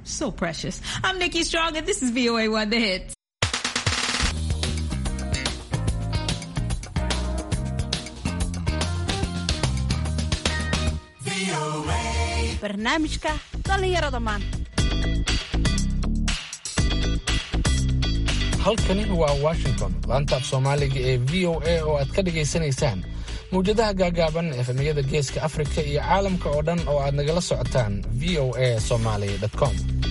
So precious. I'm Nikki Strong, and this is VOA One The Hits. barnaamijka dhallinyarada maanta halkani waa washington laanta af soomaaliga ee v o a oo aad ka dhagaysanaysaan mawjadaha gaagaaban efemiyada geeska afrika iyo caalamka oo dhan oo aad nagala socotaan v o a somaly com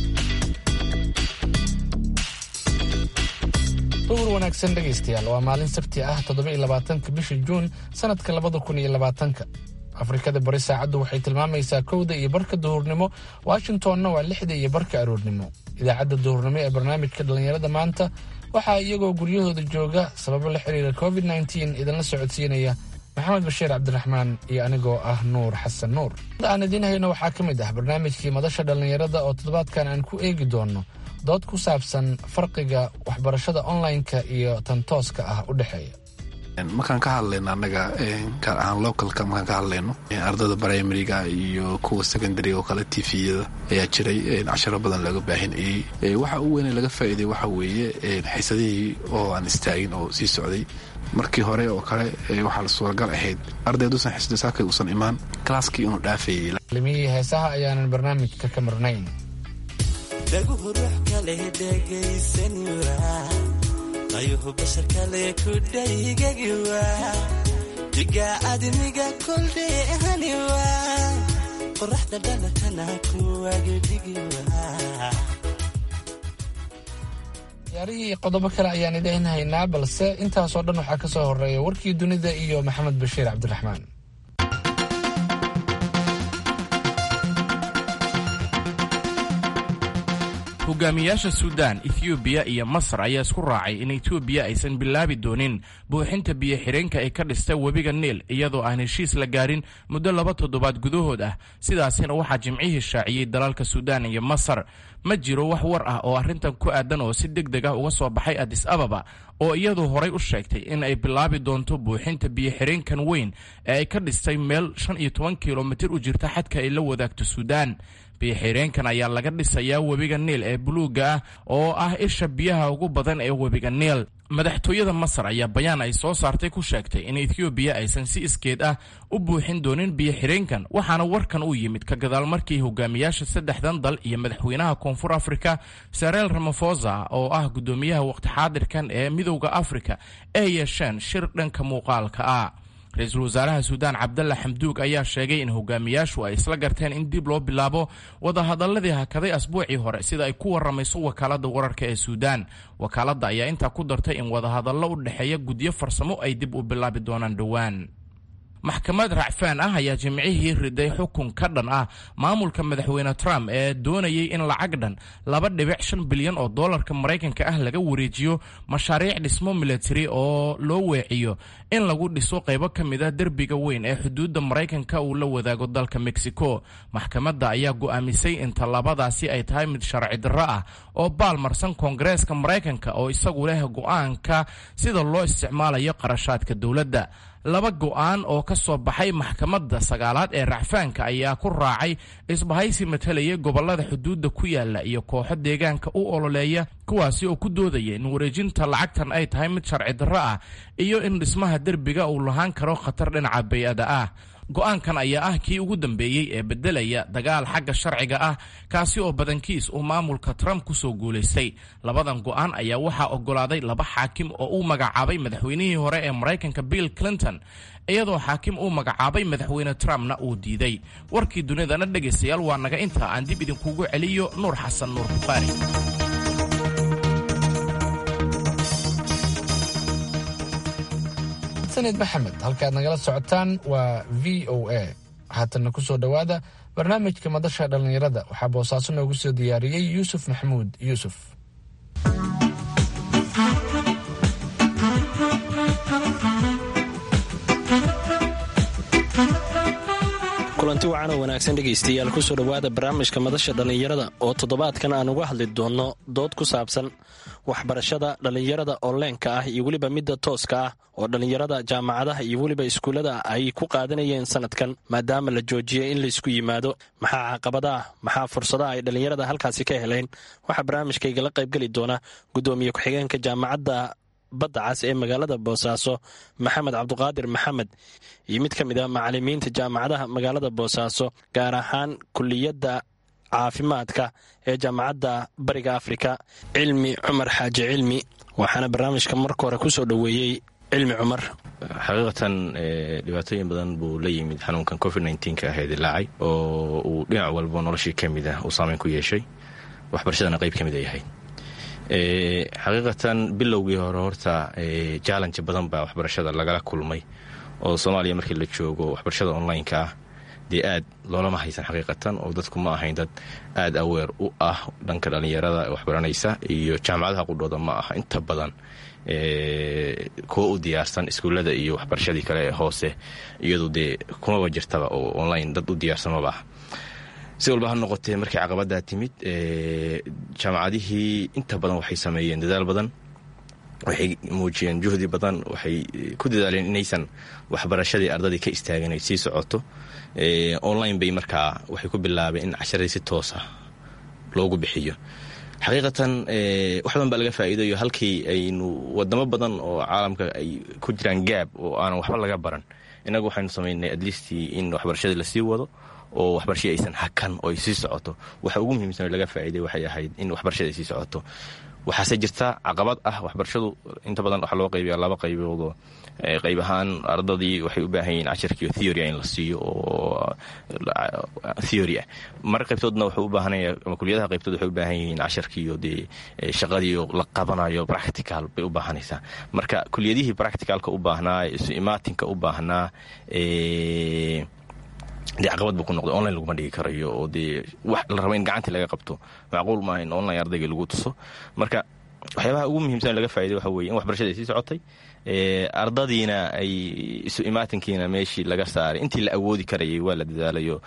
duhur wanaagsan dhegaystayaal waa maalin sabti ah toddobaiylabaatanka bisha juun sannadka labada kun iyo labaatanka afrikada bari saacaddu waxay tilmaamaysaa kowda iyo barka duhurnimo washingtonna waa lixda iyo barka aroornimo idaacadda duhurnimo ee barnaamijka dhallinyarada maanta waxaa iyagoo guryahooda jooga sababo la xiriira covid nteen idinla socodsiinaya maxamed bashiir cabdiraxmaan iyo anigoo ah nuur xasan nuur aan idiin hayno waxaa ka mid ah barnaamijkii madasha dhallinyarada oo toddobaadkan aan ku eegi doono dood ku saabsan farqiga waxbarashada online-ka iyo tan tooska ah u dhexeeya markaan ka hadlayno annaga gaar ahaan localka markaan ka hadlayno ardayda primariga iyo kuwa secondariga oo kale tviyada ayaa jiray casharo badan laga baahinayey waxa u weyne laga faa'iiday waxa weeye xiisadihii oo aan istaagin oo sii socday markii hore oo kale waxaa la suuragal ahayd ardayduusan xisda saakay uusan imaan kalaaskii inuu dhaafayey limihii heesaha ayaanan barnaamijka ka marnayn dhaguhu ruux kale dhegaysanwa qayuhu bashar kale ku dhaygagiwa diga admiga koldheehaniwa qoraxda dhalatana kuwagidhigiwa ciyaarihii qodobo kale ayaan idiin haynaa balse intaasoo dhan waxaa ka soo horeeya warkii dunida iyo maxamed bashiir cabdiraxmaan hogaamiyaasha suudaan ethoobiya iyo masar ayaa isku raacay in etoobiya aysan bilaabi doonin buuxinta biyo-xidheenka ay ka dhista webiga niil iyadoo aan heshiis la gaarin muddo laba toddobaad gudahood ah sidaasina waxaa jimcihii shaaciyey dalalka suudaan iyo masar ma jiro wax war ah oo arrintan ku aadan oo si deg deg ah uga soo baxay adis ababa oo iyadu horay u sheegtay in ay bilaabi doonto buuxinta biyo-xidheenkan weyn ee ay ka dhistay meel shan iyo toban kilomitir u jirta xadka ay la wadaagto suudaan biyo-xidheenkan ayaa laga dhisayaa webiga niil ee buluugga ah oo ah isha biyaha ugu badan ee webiga niil madaxtooyada masar ayaa bayaan ay soo saartay ku sheegtay in ethoobiya aysan si iskeed ah u buuxin doonin biyo-xidheenkan waxaana warkan u yimid ka gadaal markii hogaamiyaasha saddexdan dal iyo madaxweynaha koonfur afrika sareel ramafosa oo ah guddoomiyaha waqti xaadirkan ee midowda afrika ay yeesheen shir dhanka muuqaalka ah ra-iisul wasaaraha suudaan cabdalla xamduug ayaa sheegay in hogaamiyaashu ay isla garteen in dib loo bilaabo wadahadaladii hakaday asbuucii hore sida ay ku waramayso wakaaladda wararka ee suudaan wakaaladda ayaa intaa ku dartay in wadahadallo u dhexeeya gudyo farsamo ay dib u bilaabi doonaan dhowaan maxkamad racfaan ah ayaa jimcihii riday xukun ka dhan ah maamulka madaxweyne trump ee doonayay in lacag dhan laba dhibic shan bilyan oo dollarka maraykanka ah laga wareejiyo mashaariic dhismo military oo loo weeciyo in lagu dhiso qaybo ka mid ah derbiga weyn ee xuduudda maraykanka uu la wadaago dalka mexico maxkamadda ayaa go'aamisay in tallabadaasi ay tahay mid sharci darro ah oo baalmarsan koongareeska maraykanka oo isagu leh go'aanka sida loo isticmaalayo qarashaadka dowladda laba go'aan oo ka soo baxay maxkamadda sagaalaad ee racfaanka ayaa ku raacay isbahaysi matalaya gobollada xuduudda ku yaala iyo kooxo deegaanka u ololeeya kuwaasi oo ku doodaya in wareejinta lacagtan ay tahay mid sharci darro ah iyo in dhismaha derbiga uu lahaan karo khatar dhinaca bay-ada ah go-aankan ayaa ah kii ugu dambeeyey ee beddelaya dagaal xagga sharciga ah kaasi oo badankiis uu maamulka trump ku soo guulaystay labadan go'aan ayaa waxaa oggolaaday laba xaakim oo uu magacaabay madaxweynihii hore ee maraykanka bill clinton iyadoo xaakim uu magacaabay madaxweyne trumpna uu diiday warkii dunidana dhegaystayaal waa naga intaa aan dib idinkugu celiyo nuur xasan nuur bukhaari sanid maxamed halkaad nagala socotaan waa v o a haatanna ku soo dhowaada barnaamijka madasha dhallinyarada waxaa boosaaso noogu soo diyaariyey yuusuf maxamuud yuusuf kulanti kulanti wacan oo wanaagsan dhegaystayaal kusoo dhowaada barnaamijka madasha dhallinyarada oo toddobaadkan aan uga hadli doonno dood ku saabsan waxbarashada dhallinyarada onleenka ah iyo weliba midda tooska ah oo dhallinyarada jaamacadaha iyo weliba iskuullada ay ku qaadanayeen sanadkan maadaama la joojiyey in laysku yimaado maxaa caqabadaah maxaa fursadaha ay dhallinyarada halkaasi ka heleen waxaa barnaamijkaygala qaybgeli doona gudoomiye ku-xigeenka jaamacadda badda cas ee magaalada boosaaso maxamed cabduqaadir maxamed iyo mid ka mid a macalimiinta jaamacadaha magaalada boosaaso gaar ahaan kuliyadda caafimaadka ee jaamacadda bariga afrika cilmi cumar xaaji cilmi waxaana barnaamijka marka hore kusoo dhoweeyey cilmi cumar xaqiiqatan dhibaatooyin badan buu la yimid xanuunkan covid nka ah ee dilaacay oo uu dhinac walba noloshii ka mid ah uu saameyn ku yeeshay waxbarashadana qayb ka mid a yahay xaqiiqatan bilowgii hore horta jallenji badan baa waxbarashada lagala kulmay oo soomaaliya markii la joogo waxbarashada online-ka ah dee aad loolama haysan xaqiiqatan oo dadku ma ahayn dad aad aweer u ah dhanka dhallinyarada waxbaranaysa iyo jaamacadaha qudhooda ma aha inta badan kuwa u diyaarsan iskuullada iyo waxbarashadii kale ee hoose iyadu dee kumaba jirtaba oo online dad u diyaarsan maba ah si walba ha noqotee markii caqabaddaa timid jaamacadihii inta badan waxay sameeyeen dadaal badan waxay muujiyeen juhdi badan waxay ku dadaaleen inaysan waxbarashadii ardadii ka istaagin ay sii socoto online bay markaa waxay ku bilaabeen in casharadii si toosa loogu bixiyo xaqiiqatan wax badan baa laga faa'iidayo halkii aynu wadamo badan oo caalamka ay ku jiraan gaab oo aanan waxba laga baran innagu waxaynu samaynay atleastii in waxbarashadii lasii wado oo waxbarashadii aysan hakan oo ay sii socoto waxa ugu muhiimsan oo laga faa'iiday waxay ahayd in waxbarashada ay sii socoto waxaase jirta caqabad ah waxbarashadu inta badan waxaa loo qaybiya laba qayboodoo qayb ahaan ardadii waxay u baahan yihiin cashirkiiyo theory in la siiyo oo theory ah mar qaybtoodna wuxuu u baahanaya ama kuliyadaha qaybtood waxay u baahan yihiin casharkiiyo dee shaqadiiyo la qabanayo practical bay u baahanaysaa marka kuliyadihii practicalka u baahnaa isu imaatinka u baahnaa dee caqabad buu ku noqday online laguma dhigi karayo oo dee wax la raba in gacantii laga qabto macquul maaha in online ardayga lagu tuso marka waxyaabaha ugu muhiimsan laga faa'iday waxa weye in waxbarashada ay sii socotay ardadiina ay isu imaatinkiina meeshii laga saaray intii la awoodi karayay waa la dadaalayo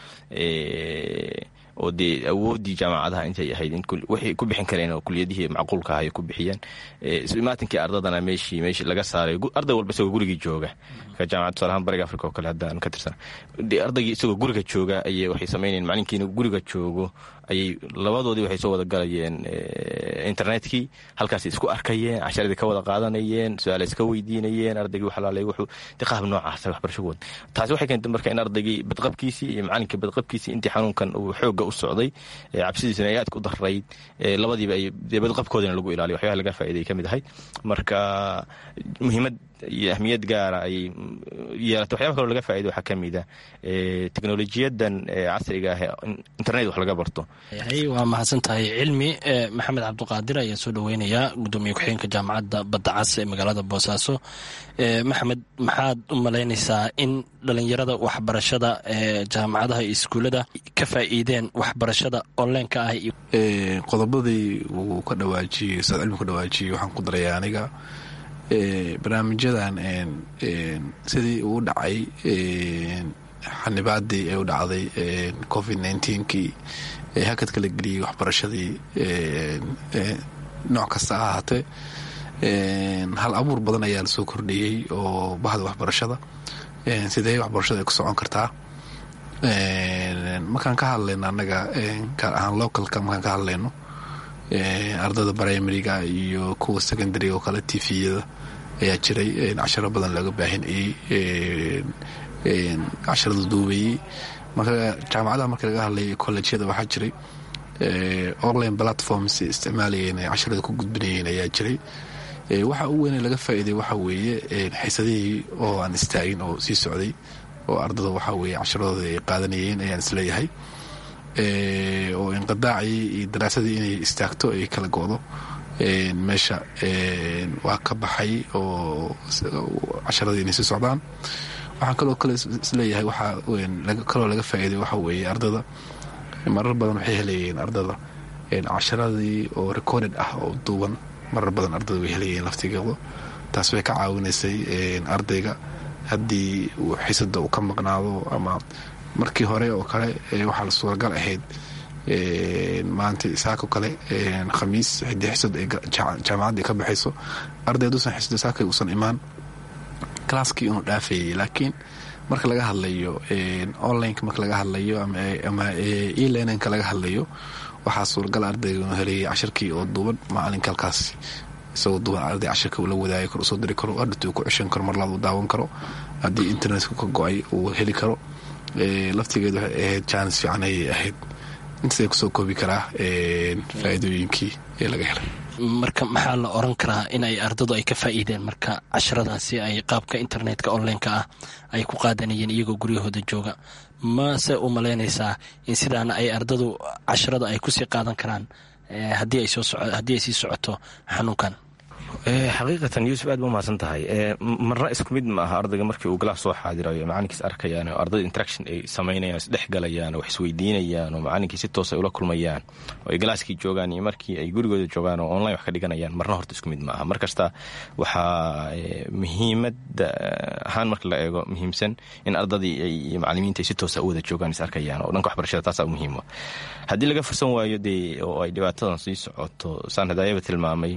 oo dee awooddii jaamacadaha intay ahayd waxay ku bixin kareen oo kuliyadihii macquulka ah ay ku bixiyeen isu imaatinkii ardadana meeshii meeshii laga saaray arday walba isagoo gurigii jooga ka jaamacad tusaalahaan bariga africa oo kale haddaan ka tirsan dee ardaygii isagoo guriga jooga ayay waxay samaynayeen macalinkiina guriga joogo ayay labadoodii waxay soo wada galayeen internetkii halkaasay isku arkayeen casharadii ka wada qaadanayeen su-aala iska weydiinayeen ardaygii waxalaalay wuxuu de qaab noocaasa waxbarasho wad taasi waxay keentay marka in ardaygii badqabkiisii iyo macalinkii badqabkiisii intii xanuunkan uu xooga u socday cabsidiisuna ay aadka u darayd labadiiba ay dee badqabkoodina lagu ilaaliyo waxyabaha laga faa'iday ka mid ahay marka muhiimad iyo ahmiyad gaara ay yeelatay waxyaba kaloo laga faa'iday waxaa ka mid a teknolojiyadan casriga ah internet wax laga barto waa mahadsan tahay cilmi maxamed cabduqaadir ayaa soo dhoweynayaa gudoomiye ku-xigeenka jaamacadda badda cas ee magaalada boosaaso maxamed maxaad u malaynaysaa in dhalinyarada waxbarashada ee jaamacadaha iyo iskuullada ka faa'iideen waxbarashada onleenka ah qodobadii uu ka dhawaajiyey ustaad cilmi ka dhawaajiyey waxaan ku daraya aniga barnaamijyadan sidii uu dhacay xanibaadii ay u dhacday covid nkii ee hakadka la geliyey waxbarashadii nooc kasta ha ahaatee hal abuur badan ayaa lasoo kordhiyey oo bahda waxbarashada sidee waxbarashada ay ku socon kartaa markaan ka hadlayno annaga gaar ahaan localka markaan ka hadlayno ardada primariga iyo kuwa secondary oo kale tviyada ayaa jiray casharo badan looga baahinayey casharada duubayey marka jaamacadaha marka laga hadlay collejyada waxaa jiray online platforms isticmaalayeen casharada ku gudbinayeen ayaa jiray waxa u weyn laga faa'iiday waxa weeye xiisadihii oo aan istaagin oo sii socday oo ardada waxa weeye casharadooda ay qaadanayeen ayaan isleeyahay oo inqidaacii iyo daraasadii inay istaagto ay kala go'do meesha waa ka baxay oo casharadii inay sii socdaan waxaan kaloo kale isleeyahay waxaa kaloo laga faa'iiday waxa weeye ardada marar badan waxay helayeen ardada casharadii oo recorded ah oo duuban marar badan ardada way helayeen laftigooda taas way ka caawinaysay ardayga haddii xiisada uu ka maqnaado ama markii hore oo kale waxaa la suuragal ahayd maanta saako kale khamiis xidii xisad ay jaamacadda ka baxayso arday haduusan xisdo saakay uusan imaan kalaaskii inuu dhaafayay laakiin marka laga hadlayo onlineka marka laga hadlayo ama elearninka laga hadlayo waxaa suuragal ardayga inuu helayay cashirkii oo duuban maalinka halkaas isagoo duuban arday cashirka uu la wadaagi karo usoo diri karo hadhatu uu ku ceshan karo marlaad uu daawan karo haddii internetka ka go-ay uu heli karo laftigeed waxay ahayd jaanis fiican ayay ahayd intaasay kusoo koobi karaa faa'iidooyinkii ee laga helay marka maxaa la oran karaa in ay ardadu ay ka faa'iideen marka casharadaasi ay qaabka internetka onlineka ah ay ku qaadanayeen iyagoo guryahooda jooga mase u malaynaysaa in sidaana ay ardadu casharada ay kusii qaadan karaan haddii ay sii socoto xanuunkan xaqiiqatan yuusuf aad ba umahadsan tahay marna isku mid ma aha ardayga markii uu galaas soo xaadirayo macalinkiis arkayaan oo ardayda interaction ay samaynayaan isdhex galayaan oo wax isweydiinayaan oo macalinkii si toos ay ula kulmayaan oo ay galaaskii joogaan iyo markii ay gurigooda joogaan oo online wax ka dhiganayaan marna horta isku mid ma aha mar kasta waxaa muhiimada ahaan marka la eego muhiimsan in ardadii iyo macalimiinta ay si toosa u wada joogaan is arkayaan oo dhanka waxbarashada taasaa muhiima haddii laga fursan waayo dee oo ay dhibaatadan sii socoto saan hadaayaba tilmaamay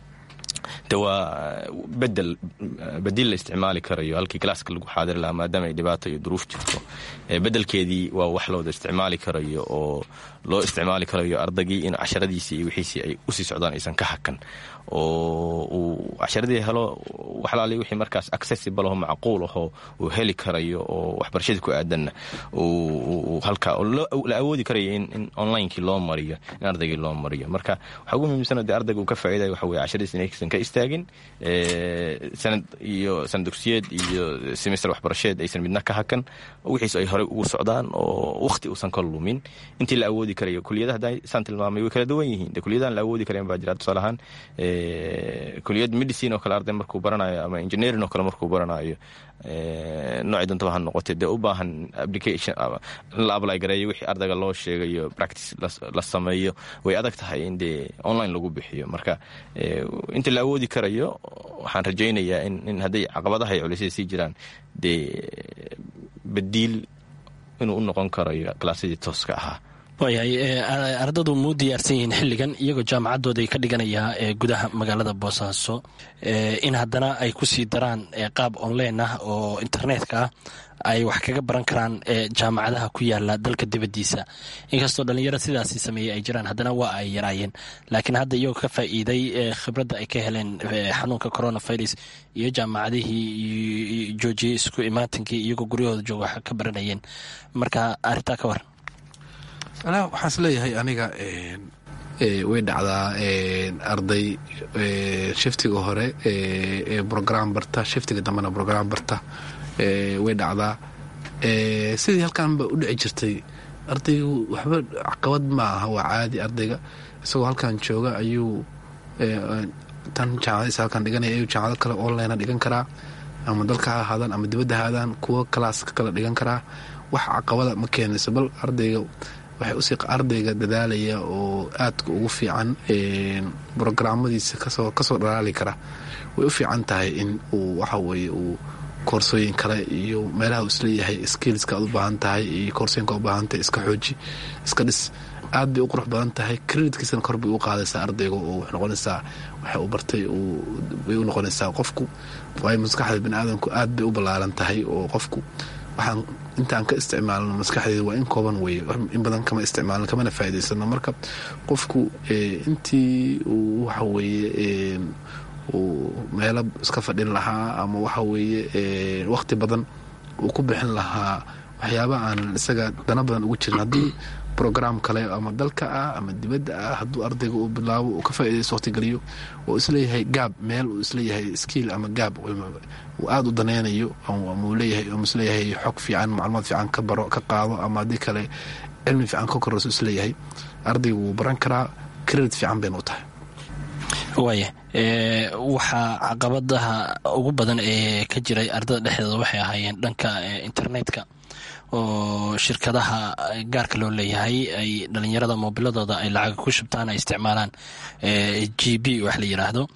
de waa bedel bedil la isticmaali karayo halkii galaaska lagu xaadiri lahaa maadaama ay dhibaato iyo duruuf jirto bedelkeedii waa wax looda isticmaali karayo oo loo isticmaali karayo ardaygii in casharadiisii iyo wixiisii ay usii socdaan aysan ka hakan oo uu casharadii helo waxlaali wixii markaas accessible aho macquul ahoo uu heli karayo oo waxbarashadii ku aadanna halkaa la awoodi karayo in onlinekii loo mariyo in ardaygii loo mariyo marka waxaa ugu muhiimsan dee ardayga uu ka faa'idayo waxa weye casharadiis inaysan ka istaagin sanad iyo sanad dugsiyeed iyo semester waxbarasheed aysan midna ka hakan wixiis ay horey ugu socdaan oo wakhti uusan ka lumin intii la awoodi karayo kuliyadaha hadda saan tilmaamay way kala duwan yihiin de kuliyadahan la awoodi karayan baa jira tusaale ahaan kuliyad medicine oo kale arday markuu baranayo ama engineering oo kale markuu baranayo noocii dantaba ha noqotee dee u baahan application in la apply gareeyo wixii ardayga loo sheegayo practice la sameeyo way adag tahay in dee online lagu bixiyo marka inta la awoodi karayo waxaan rajaynayaa in hadday caqabadaha iyo culisyada sii jiraan dee badiil inuu u noqon karayo kalaasyadii tooska ahaa waayahay ardadu muu diyaarsan yihiin xilligan iyagoo jaamacadooda ay ka dhiganayaa ee gudaha magaalada boosaaso in haddana ay kusii daraan qaab online ah oo internetka ah ay wax kaga baran karaan jaamacadaha ku yaala dalka dibadiisa inkastoo dhalinyaro sidaasi sameeyey ay jiraan haddana waa ay yaraayeen laakiin hadda iyagoo ka faa'iiday khibradda ay ka heleen xanuunka coronavirus iyo jaamacadihii joojiyey isku imaatinkii iyagoo guryahooda jooga wax ka baranayeen marka arrintaa ka waran waxaan is leeyahay aniga way dhacdaa arday shiftiga hore ee brogram barta shiftiga dambena brogram barta way dhacdaa sidii halkaanba u dhici jirtay ardaygu waxba caqabad ma aha waa caadi ardayga isagoo halkan jooga ayuu tan jaamacadiisa halkan dhiganaya ayuu jaamacado kale online dhigan karaa ama dalka ha ahaadaan ama dibadda ha aadaan kuwo kalaaska kale dhigan karaa wax caqabada ma keenayso bal ardayga waxay usii ardayga dadaalaya oo aadka ugu fiican brograamadiisa kasoo dhalaali kara way u fiican tahay in uu waxaweye uu koorsooyin kale iyo meelaha uu isleeyahay skillska aad u baahan tahay iyo koorsooyinka u baahan tahay iska xooji iska dhis aad bay u qurux badan tahay creditkiisana kor bay u qaadaysaa ardayga oo wax noqonaysaa waxa uu bartay bay u noqonaysaa qofku waayo maskaxda bani aadamku aad bay u ballaaran tahay oo qofku waxaan intaan ka isticmaalno maskaxdeeda waa in kooban weye in badan kama isticmaalno kamana faa'idaysano marka qofku intii uu waxa weeye uu meelo iska fadhin lahaa ama waxa weeye waqti badan uu ku bixin lahaa waxyaaba aan isaga dana badan ugu jirin haddii brogram kale ama dalka ah ama dibadda ah hadduu ardayga uu bilaabo uu ka faaidaysto waqtigeliyo oo isleeyahay gaab meel uu isleeyahay skiil ama gaab uu aada u danaynayo ama leeyahay isleeyahay xog fiican macluumaad fiican ka baro ka qaado ama haddii kale cilmi fiican ka korayso isleeyahay ardayga wuu baran karaa credit fiican bayna u tahay waaya waxaa caqabadaha ugu badan ee ka jiray ardada dhexdeeda waxay ahaayeen dhanka internetka oo shirkadaha gaarka loo leeyahay ay dhalinyarada moobiladooda ay lacag ku shubtaan ay isticmaalaan g b wax la yiraahdo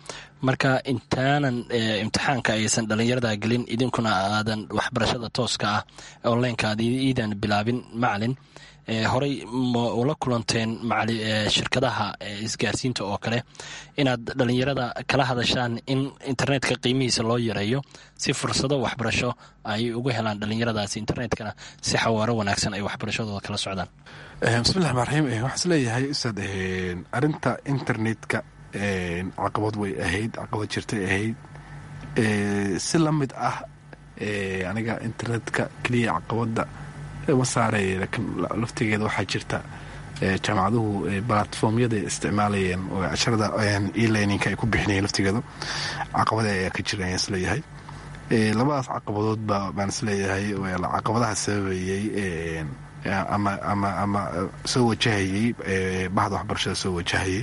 marka intaanan imtixaanka aysan dhalinyarada gelin idinkuna aadan waxbarashada tooska ah onlineka aad iidan bilaabin macalin horey ma ula kulanteen shirkadaha isgaarsiinta oo kale inaad dhalinyarada kala hadashaan in internetka qiimihiisa loo yareeyo si fursado waxbarasho ay ugu helaan dhalinyaradaasi internetkana si xawaaro wanaagsan ay waxbarashadooda kala socdaan bismillahi rmaan raxiim waxaan is leeyahay ustaad arinta internetka caqabad way ahayd caqabad jirtay ahayd si la mid ah aniga internetka keliya caqabada ma saaray laakiin laftigeeda waxaa jirta jaamacaduhu balatformyada isticmaalayeen oo casharada elearninka ay ku bixinayeen laftigeeda caqabada ayaa ka jira ayaan isleeyahay labadaas caqabadoodba baan isleeyahay caqabadaha sababayey ama ama ama soo wajahayey bahda waxbarashada soo wajahayey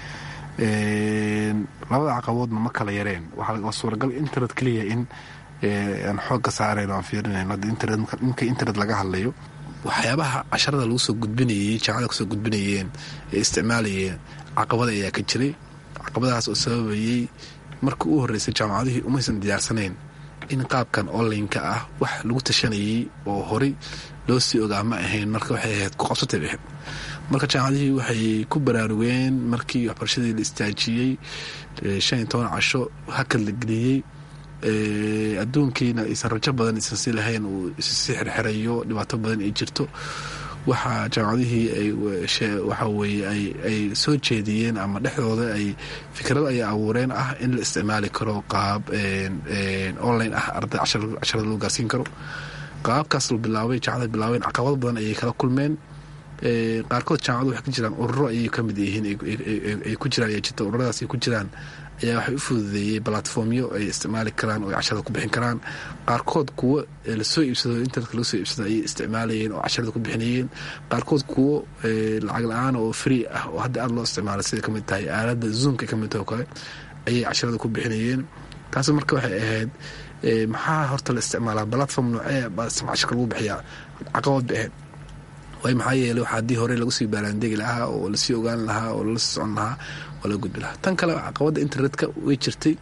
labada caqabadoodna ma kala yareen waxaa suuragal internet keliya in aan xoog ka saarayn o aan fiirinayn ninka internet laga hadlayo waxyaabaha casharada lagu soo gudbinayey jaamacada kusoo gudbinayeen ee isticmaalayeen caqabada ayaa ka jiray caqabadahaas oo sababayey markii u horreysay jaamacadihii umaysan diyaarsanayn in qaabkan onlineka ah wax lagu tashanayey oo horey loo sii ogaa ma ahayn marka waxay ahayd ku qabsatay baxeen marka jaamacadihii waxay ku baraarugeen markii waxbarashadii la istaajiyey shan iyo toban casho hakad la geliyey adduunkiina aysan rajo badan aysan si lahayn uu issii xirxirayo dhibaato badan ay jirto waxaa jaamacadihii waxa weye ay soo jeediyeen ama dhexdooda ay fikrado ay abuureen ah in la isticmaali karo qaab online ah arday casharada loo gaarsiin karo qaabkaas la bilaabay jaamacada bilaabeen caqabado badan ayay kala kulmeen qaarkood jaamacadu waxay ku jiraan ururo ayay ka mid yihiin ay ku jiraan ayaa jirta ururadaas ay ku jiraan ayaa waxay u fududeeyey balatformyo ay isticmaali karaan oo ay casharada ku bixin karaan qaarkood kuwo lasoo iibsado internetka laga soo iibsado ayay isticmaalayeen oo casharada ku bixinayeen qaarkood kuwo lacag la-aan oo free ah oo hadda aada loo isticmaalay sida kamid tahay aaladda zoomka kamid tahay oo kale ayay casharada ku bixinayeen taas marka waxay ahayd maxaa horta la isticmaalaa balatform noocee casharka lagu bixiyaa caqabad bay ahayd waay maxaa yeeley waxaa haddii hore lagu sii baaraandegi lahaa oo lasii ogaan lahaa oo lala socon lahaa oo laga gudbi lahaa tan kale caqabadda internetka way jirtay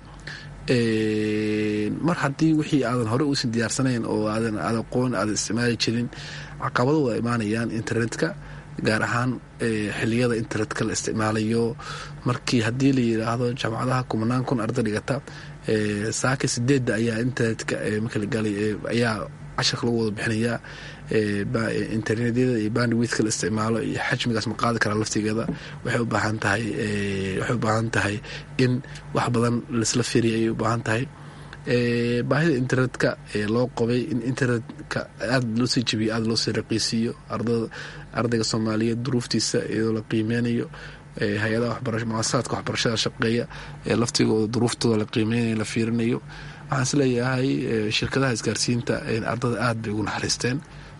mar haddii wixii aadan hore uusan diyaarsanayn oo aadan aad aqoon aadan isticmaali jirin caqabado waa imaanayaan internetka gaar ahaan xiliyada internetka la isticmaalayo markii haddii la yidhaahdo jaamacadaha kumanaan kun arday dhigata saaka sideedda ayaa internetka markalagalay ayaa casharka lagu wada bixinayaa internetyada iyo bandwidka la isticmaalo iyo xajmigaas ma qaadi karaa laftigeeda waxay u baahan tahay waxay u baahan tahay in wax badan laisla firiya ayay u baahan tahay baahida internetka loo qabay in internetka aada loo sii jebiyo aada loo sii raqiisiiyo ardayga soomaaliyeed duruuftiisa iyadoo la qiimeynayo hay-adaha waxbara muasasaadka waxbarashada shaqeeya ee laftigooda duruuftooda la qiimeynayo la fiirinayo waxaan is leeyahay shirkadaha isgaarsiinta ardada aada bay ugu naxariisteen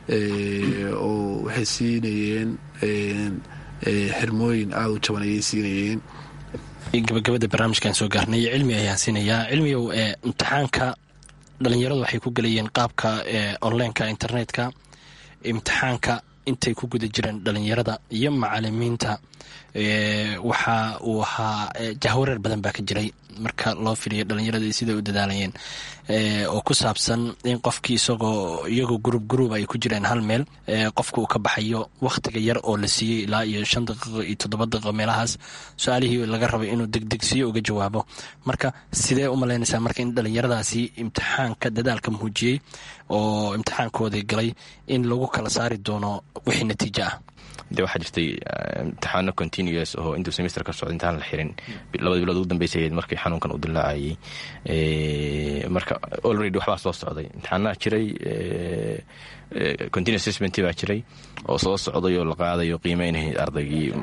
oo waxay siinayeen xirmooyin aada u jaban ayay siinayeen gabagabada barnaamijkan soo gaarnay cilmi ayaan siinayaa cilmigow ee imtixaanka dhalinyaradu waxay ku gelayeen qaabka onlineka internetka imtixaanka intay ku guda jireen dhalinyarada iyo macalimiinta waxa uu ahaa jahwareer badan baa ka jiray marka loo firiyo dhalinyarada siday u dadaalayeen oo ku saabsan in qofkii isagoo iyagoo gurub guruub ay ku jireen hal meel qofka uu ka baxayo wakhtiga yar oo la siiyey ilaa iyo shan daqiiqo iyo toddoba daqiiqo meelahaas su-aalihii laga rabay inuu degdegsiyo uga jawaabo marka sidee u malaynaysaa marka in dhalinyaradaasi imtixaanka dadaalka muujiyey oo imtixaankoodii galay in lagu kala saari doono wixii natiijo ah de waxaa jirtay imtixaano continuous oo intuu semester ka socda intaan la xirin labada bilood ugu dambeysay ahayd markii xanuunkan uu dilaacayay marka already waxbaa soo socday imtixaanaha jiray continuous assessment baa jiray oo soo socday oo la qaadayo qiimeynay ardaygii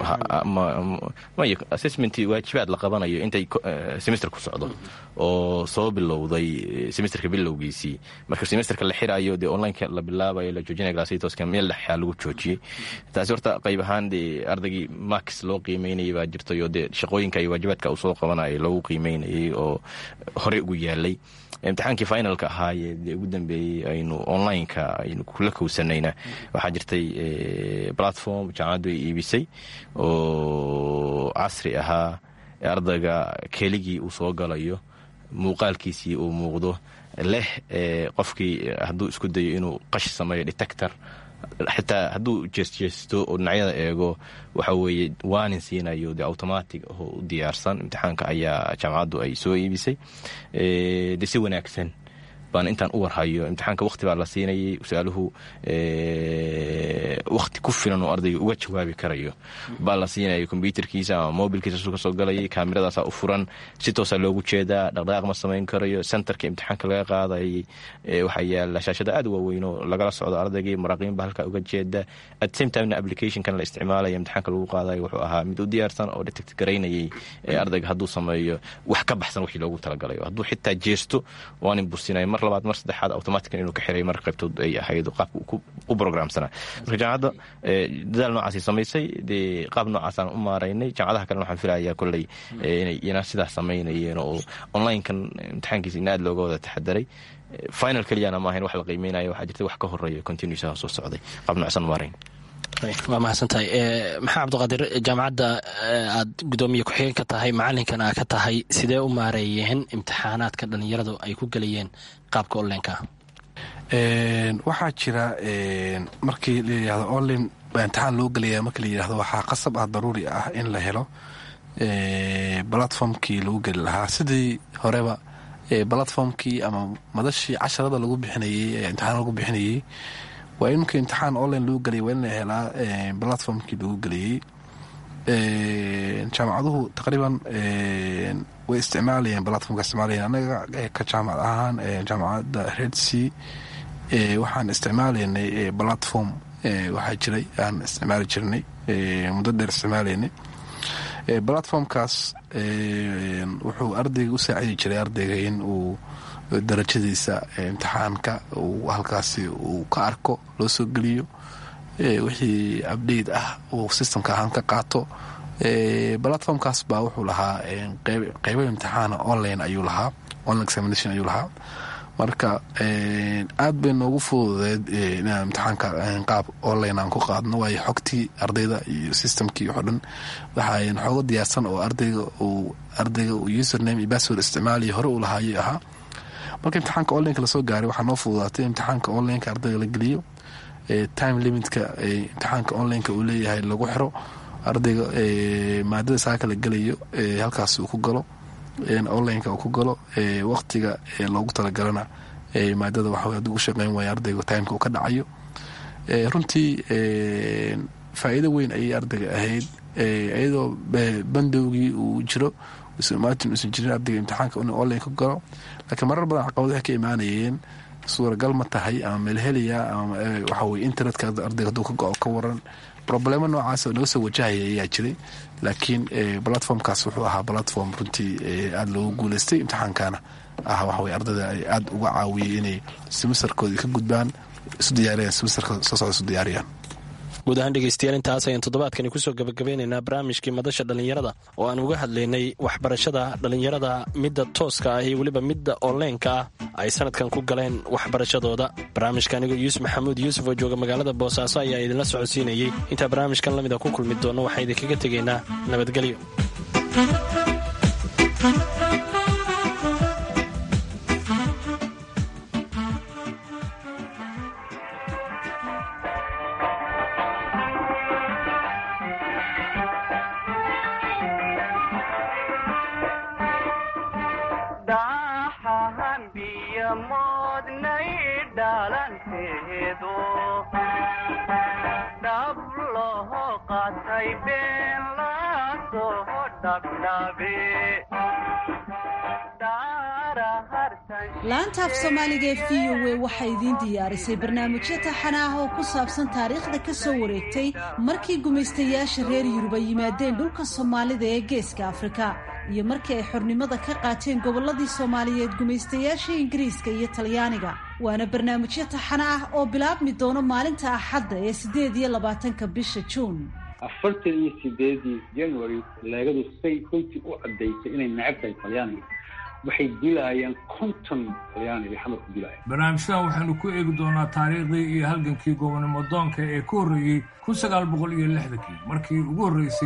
may assessment waajibaad la qabanayo intay semester ku socdo oo soo bilowday semesterka bilowgiisii marka semesterka la xirayo dee onlineka la bilaabayo la joojinaya glassitoska meel dhexyaa lagu joojiyey taasi horta qayb ahaan dee ardaygii max loo qiimeynayay baa jirtay oo dee shaqooyinka iyo waajibaadka uu soo qabanayay loogu qiimeynayay oo horey ugu yaalay imtixaankii finalka ahaayee dee ugu dambeeyey aynu onlineka aynu kula kowsanayna waxaa jirtay platform jaamacaddu ay iibisay oo casri ahaa ardayga keligii uu soo galayo muuqaalkiisii uu muuqdo leh qofkii hadduu isku dayo inuu qash sameeyo detector xitaa hadduu jeesjeesto oo dhinacyada eego waxa weeye waanin siinayo de automatic oo u diyaarsan imtixaanka ayaa jaamacaddu ay soo iibisay de si wanaagsan baan intaan u warhayo imtixaanka waqti baa la siinayay su-aaluhu waqti ku filan oo ardayga uga jawaabi karayo baa la siinaya kombyuterkiisa ama mobilkiisa su kasoo galayay kaamiradaasa u furan si toosa loogu jeedaa dhaqdhaqaaq ma samayn karayo centerka imtixaanka laga qaadayay waxaa yaala shaashada aad waaweyn oo lagala socdo ardaygii maraaqiin ba halkaa uga jeeda at same timena applicationkan la isticmaalaya imtixaanka lagu qaadayo wuxuu ahaa mid u diyaarsan oo detect garaynayay ardayga hadduu sameeyo wax ka baxsan wixii loogu talagalayo hadduu xitaa jeesto waanin bursinaya mar labaad mar saddexaad automatican inuu ka xiray mar qaybtood ay ahayd qaabka u programsanaa marka jaamacadda dadaal noocaasay samaysay dee qaab noocaasaan u maaraynay jaamacadaha kalena waxaan filayaa kolley inay ina sidaas samaynayeen oo onlinekan imtixaankiisa in aad looga wada taxadaray final keliyana maahayn wax la qiimeynaya waxaa jirta wax ka horeeya continuusaha soo socday qaab noocsan maarayn waa mahadsantahay maxaa cabdiqaadir jaamacadda aad gudoomiye ku-xigeen ka tahay macalinkana aa ka tahay sidee u maareeyeen imtixaanaadka dhalinyaradu ay ku gelayeen qaabka onlineka waxaa jira markii la yidhahdo online baa imtixaan loo gelaya markii la yidhahdo waxaa qasab ah daruuri ah in la helo platformkii lagu geli lahaa sidii horeba platformkii ama madashii casharada lagu bixinayey imtixaan lagu bixinayey waa in marka imtixaan online lagu geliyay waa in la helaa platformkii lagu geliyey jaamacaduhu taqriiban way isticmaalayeen platformka isticmaalayeen anaga ka jaamacad ahaan jaamacadda red c waxaan isticmaalaynay platform waxaa jiray aan isticmaali jirnay muddo dheer isticmaalaynay platformkaas wuxuu ardayga u saacidi jiray ardayga in uu darajadiisa imtixaanka uu halkaasi uu ka arko loo soo geliyo wixii abdate ah uu systemka ahaan ka qaato platformkaas baa wuxuu lahaa qeybo imtixaana online ayuu lahaa online examination ayuu lahaa marka aad bay noogu fududeed inaan imtixaanka qaab online aan ku qaadno waayo xogtii ardayda iyo systemkii waxo dhan waxaa xoogo diyaarsan oo ardayga uu ardayga uu username iyo password isticmaaliyo hore uu lahaayay ahaa marka imtixaanka onlineka lasoo gaaray waxaa noo fududaatay imtixaanka onlineka ardayga la geliyo time limitka imtixaanka onlineka uu leeyahay lagu xiro ardayga maadada saaka la gelayo halkaas uu ku galo onlineka uu ku galo waqtiga loogu talagalana maadada waxa haduu u shaqeyn waaya ardayga timeka uu ka dhacayo runtii faa'iido weyn ayay ardayga ahayd iyadoo bandowgii uu jiro martin uusan jirin ardayga imtixaanka inuu online ku galo laakiin marar badan caqabado waxay ka imaanayeen suuragal ma tahay ama meelheliya ama waxaweye internetka ardayga haduu ka go-o ka waran problemo noocaas oo naga soo wajahaya ayaa jiray laakiin platformkaas wuxuu ahaa platform runtii aada loogu guuleystay imtixaankana ah waxaweye ardayda ay aada uga caawiyey inay simisterkoodii ka gudbaan isu diyaariyaan simisterka soo socda isu diyaariyaan guud ahaan dhegeystayaal intaas ayaan toddobaadkani kusoo gabagabeynaynaa barnaamijkii madasha dhallinyarada oo aan uga hadlaynay waxbarashada dhallinyarada midda tooska ah iyo weliba midda onleenka ah ay sanadkan ku galeen waxbarashadooda barnaamijka anigoo yuusuf maxamuud yuusuf oo jooga magaalada boosaaso ayaa idinla socodsiinayey intaa barnaamijkan lamida ku kulmi doonno waxaan idinkaga tegaynaa nabadgelyo laanta af soomaaliga ee v o a waxay idiin diyaarisay barnaamijyo taxana ah oo ku saabsan taariikhda ka soo wareegtay markii gumaystayaasha reer yurub ay yimaadeen dhulka soomaalida ee geeska afrika iyo markii ay xornimada ka qaateen gobolladii soomaaliyeed gumaystayaasha ingiriiska iyo talyaaniga waana barnaamijyo taxana ah oo bilaabmi doono maalinta axadda ee siddeed iyo labaatanka bisha juun afartan iyo sideedii january leegadu say runtii u caddaysay inay necab tahay talyaaniga waxay dilaayaan konton talyaaniga xamar ku dilaya barnaamijyadan waxaynu ku eegi doonaa taariikhdii iyo halgankii gobonimo doonka ee ka horreeyey kun sagaal boqol iyo lixdankii markii ugu horreysay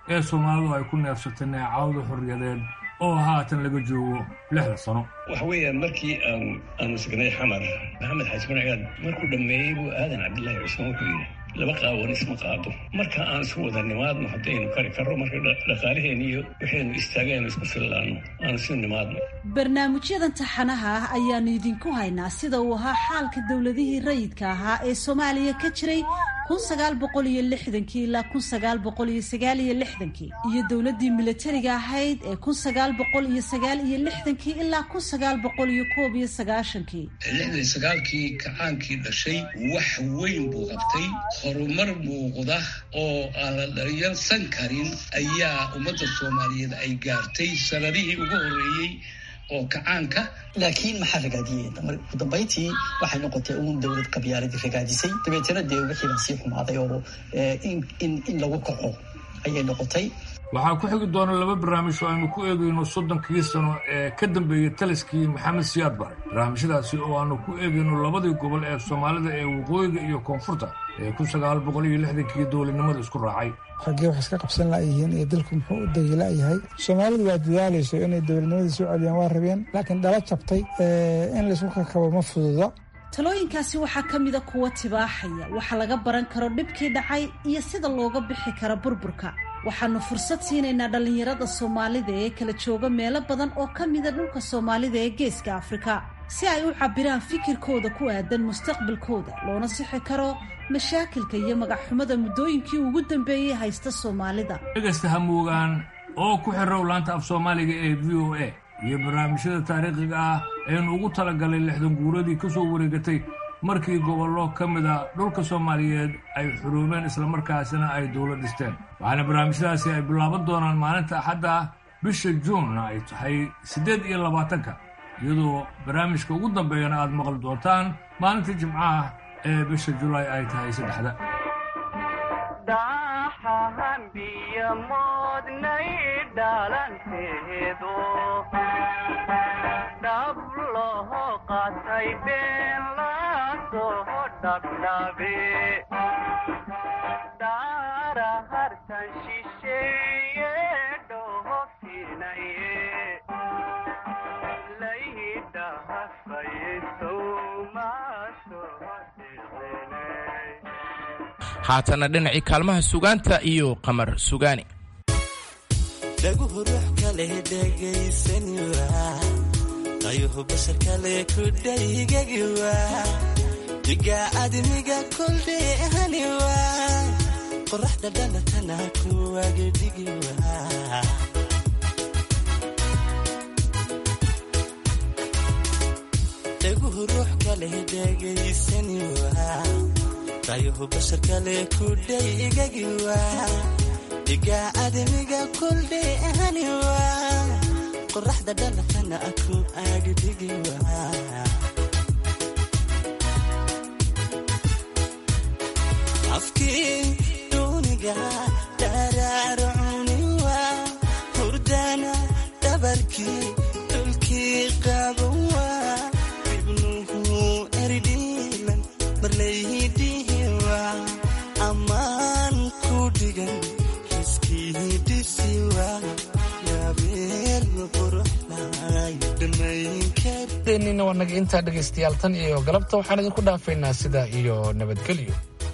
ee soomaalidu ay ku neefsatay neecawda xorriyadeed oo haatan laga joogo lixda sano waxa weeyaan markii aan aanu sugnay xamar maxamed xaaji marcigaad markuu dhammeeyey buu aadan cabdillaahi cusmaan wuxuu yidhi laba qaawan isma qaado marka aan isu wada nimaadno haddaynu kari karro marka dhaqaalaheen iyo waxaynu istaagaynu isku fillaanno aan isu nimaadno barnaamijyadan taxanaha ah ayaanu idinku haynaa sida uu ahaa xaalka dowladihii rayidka ahaa ee soomaaliya ka jiray kun sagaal boqol iyo lixdankii ilaa kun sagaal boqol iyo sagaal iyo lixdankii iyo dowladdii milatariga ahayd ee kun sagaal boqol iyo sagaal iyo lixdankii ilaa kun sagaal boqol iyo koob iyo sagaashankii lixdan sagaalkii kacaankii dhashay wax weyn buu qabtay horumar muuqda oo aan la dharyarsan karin ayaa ummadda soomaaliyeed ay gaartay sanadihii ugu horreeyey oo kacaanka laakiin maxaa ragaadiyey ugu dambayntii waxay noqotay uun dowlad qabyaaladii ragaadisay dabeetana dee wixii baa sii xumaaday oo in lagu kaco ayay noqotay waxaa ku xigi doona laba barnaamij oo aynu ku eegayno soddonkii sano ee ka dambeeyey taliskii maxamed siyaad bare barnaamijyadaasi oo aanu ku eegayno labadii gobol ee soomaalida ee waqooyiga iyo koonfurta ee kun sagaal boqol iyo lixdankii dowladnimada isku raacay raggee wax iska qabsan la'yihiin iyo dalku muxuu u dagila'yahay soomaalidu waa dadaalayso inay dowladnimadii soo celiyaan waa rabeen laakiin dhala jabtay in laysku kakabo ma fududa talooyinkaasi waxaa ka mida kuwa tibaaxaya waxa laga baran karo dhibkii dhacay iyo sida looga bixi karo burburka waxaanu fursad siinaynaa dhallinyarada soomaalida ee kala jooga meelo badan oo ka mida dhulka soomaalida ee geeska afrika si ay u cabbiraan fikirkooda ku aadan mustaqbalkooda loona sixi karo mashaakilka iyo magacxumada muddooyinkii ugu dambeeyey haysta soomaalida dhegaysta hamuugaan oo ku xirow laanta af soomaaliga ee v o a iyo barnaamijyada taariikhiga ah eenu ugu talagalay lixdan guuradii ka soo wareegatay markii gobollo ka mida dhulka soomaaliyeed ay xuruumeen islamarkaasina ay dowlad dhisteen waxaana barnaamijyadaasi ay bilaaban doonaan maalinta axadda ah bisha juunna ay tahay siddeed iyo labaatanka iyadoo barnaamijka ugu dambeeyana aad maqli doontaan maalinta jimcaha ee bisha julaay ay tahay saddexda haatana dhinacii kaalmaha sugaanta iyo qamar sugaani dhaguhu ruux kaleh dhegaysaniwa qayuhu bashar kale ku dhaygagiwa digaa admiga koldheehaniwa qoraxda dhalatana kuwagedhigiwa dhaguhu ruux kaleh dhegaysaniwa qayuhu bashar kale ku dhaygagiwa digaa admiga koldheehaniwa qoraxda dhalatana ku agdhigiwa afkii duuniga dharaarcuniwa hurdana dhabarkii dhulkii qabawa ibnuhu erdhiilan marlaydihiwa ammaan ku dhigan xiskii dhisiwa yabeel quruxlay dhammaynka nina waa naga intaa dhegaystayaal tan iyo galabta waxaan idinku dhaafaynaa sidaa iyo nabadgelyo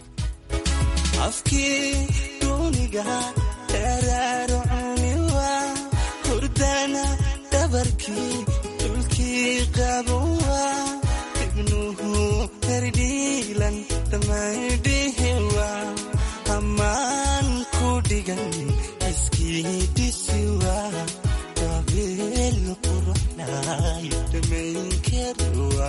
afkii duuniga dharaarcuniwa hurdana dhabarkii dhulkii qabawa ibnuhu herdhiilan dhammaydhihiwa ammaan ku dhigan iskii dhisiwa dabeel quruxlay dhammaynkarwa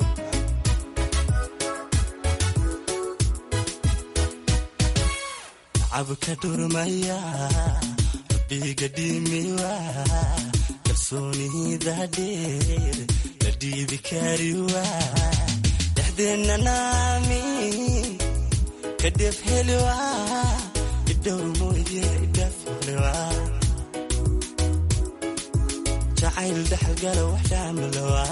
cabka dhurmaya rabbiga dhimiwa kalsoonida dheer la dhiibi kariwa dhexdeenna naami kadhef heliwa idhowr mooye idhaf heliwa jacayl dhaxalgala wax dhaamalowa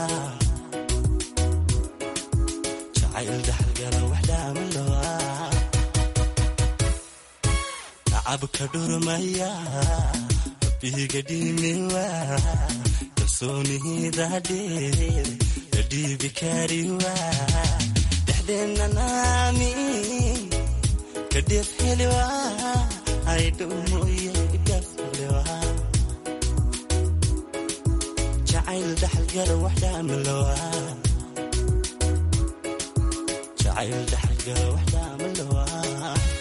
jacayl dhaxalgala wax dhaamalowa tacabka dhurmaya rabbiga dhimiwa kalsoonida dheer la dhiibi kariwa dhexdeenna naami kadhef heliwa aydhumuye dhef heliwa jacayl dhaxalgala waxdhaamalowa jacayl dhaxalgala waxdhaamalowa